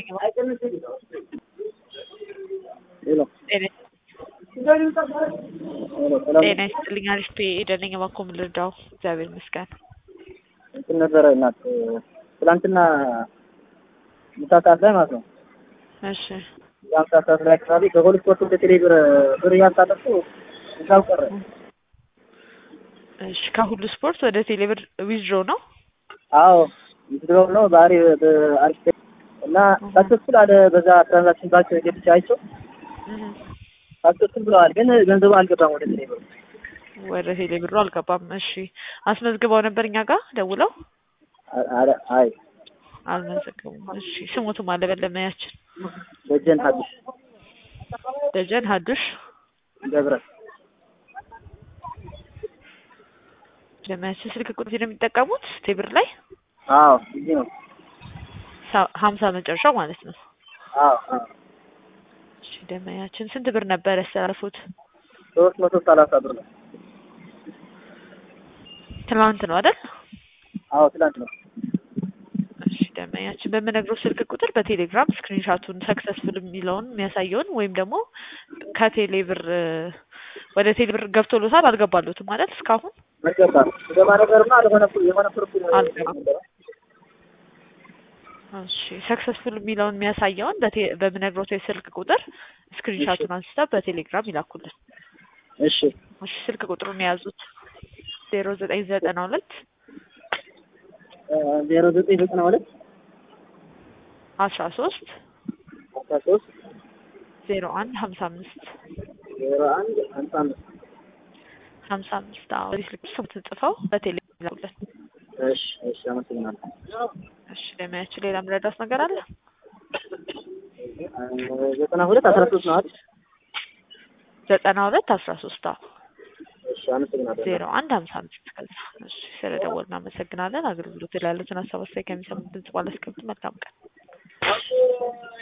ሄሎ ጤና ይስጥልኝ። አሪፍ ደነኝ እባክዎ ምን ልርዳው? እግዚአብሔር ይመስገን። እንትን ነበረ እናት ትላንትና ምሳ ሰዓት ላይ ማለት ነው እሺ የአምሳ ሰዓት ላይ አካባቢ ከፖሊስ ኮርት ወደ ቴሌ ብር ብር እያሳለፉ እዛው ቀረ። እሺ ከሁሉ ስፖርት ወደ ቴሌብር ዊዝድሮ ነው። አዎ ምድረው ነው ባህሪ በአሪፍ እና ሳክሰስፉል አለ በዛ ትራንዛክሽን ባንክ ገብቼ አይቼው እህ ሳክሰስፉል ብለዋል፣ ግን ገንዘቡ አልገባም ወደ ቴሌ ብር። ወደ ቴሌብሩ አልገባም። እሺ አስመዝግበው ነበር እኛ ጋር ደውለው አረ አይ አልመዘገቡም። እሺ ስሙቱ አለበለመያችን ደጀን ሀዲስ ደጀን ሀዱሽ ገብረ ለማያችን ስልክ ቁጥር ነው የሚጠቀሙት ቴብር ላይ አዎ እዚህ ነው። ሳ- ሀምሳ መጨረሻው ማለት ነው። አዎ አዎ እሺ ደመያችን ስንት ብር ነበር ያስተላልፉት? ሶስት መቶ ሰላሳ ብር ነው። ትናንት ነው አይደል? አዎ ትላንት ነው። እሺ ደመያችን በምነግረው ስልክ ቁጥር በቴሌግራም ስክሪንሻቱን ሰክሰስፉል የሚለውን የሚያሳየውን ወይም ደግሞ ከቴሌ ብር ወደ ቴሌ ብር ገብቶሎታል አልገባሎትም ማለት እስካሁን መገባ ገባ ነገርማ አልሆነ የሆነ ፕሮፊል አልገባም። እሺ ሰክሰስፉል የሚለውን የሚያሳየውን በቴ- በምነግሮት የስልክ ቁጥር ስክሪንሻቱን አንስታ በቴሌግራም ይላኩልን። እሺ እሺ ስልክ ቁጥሩን የያዙት ዜሮ ዘጠኝ ዘጠና ሁለት ዜሮ ዘጠኝ ዘጠና ሁለት አስራ ሶስት አስራ ሶስት ዜሮ አንድ ሀምሳ አምስት ዜሮ አንድ ሀምሳ አምስት ሀምሳ አምስት አዎ በዚህ ስልክ ስሙትን ጽፈው በቴሌግራም ይላኩልን። እሺ እሺ አመሰግናለሁ። እሺ ለሚያችሁ ሌላ ምረዳት ነገር አለ? ዘጠና ሁለት አስራ ሶስት ነው አይደል? ዘጠና ሁለት አስራ ሶስት አዎ እሺ አመሰግናለሁ። ዜሮ አንድ ሀምሳ አምስት ከዛ እሺ ስለደወል እናመሰግናለን። አገልግሎት ላይ ያሉትን ሀሳብ አስተያየት ከሚሰሙት ድምጽ ባላስቀምጥ መልካም ቀን